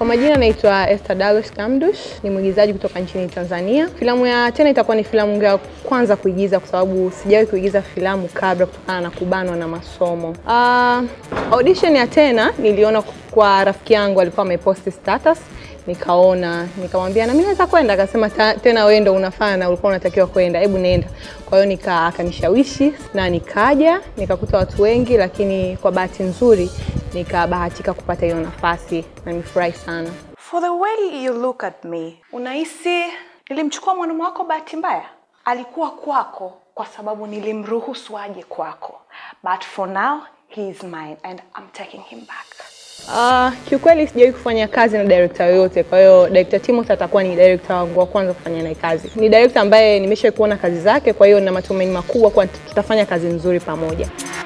Kwa majina naitwa Esther Dalos Kamdush, ni mwigizaji kutoka nchini Tanzania. Filamu ya Tena itakuwa ni filamu yangu ya kwanza kuigiza kwa sababu sijawahi kuigiza filamu kabla kutokana na kubanwa na masomo. Uh, audition ya Tena niliona kwa rafiki yangu alikuwa ameposti status nikaona nikamwambia na mimi naweza kwenda, akasema "Ta- tena wewe ndo unafaa na ulikuwa unatakiwa kwenda, hebu nenda. Kwa hiyo nika akanishawishi na nikaja, nikakuta watu wengi, lakini kwa bahati nzuri nikabahatika kupata hiyo nafasi na nimefurahi sana. For the way you look at me, unahisi nilimchukua mwanamume wako bahati mbaya? Alikuwa kwako kwa sababu nilimruhusu aje kwako. But for now, he is mine and I'm taking him back. Uh, kiukweli sijawahi kufanya kazi na director yoyote, kwa hiyo director Timothy atakuwa ni director wangu wa kwanza kufanya naye kazi. Ni director ambaye nimeshawahi kuona kazi zake, kwa hiyo nina matumaini makubwa kuwa tutafanya kazi nzuri pamoja.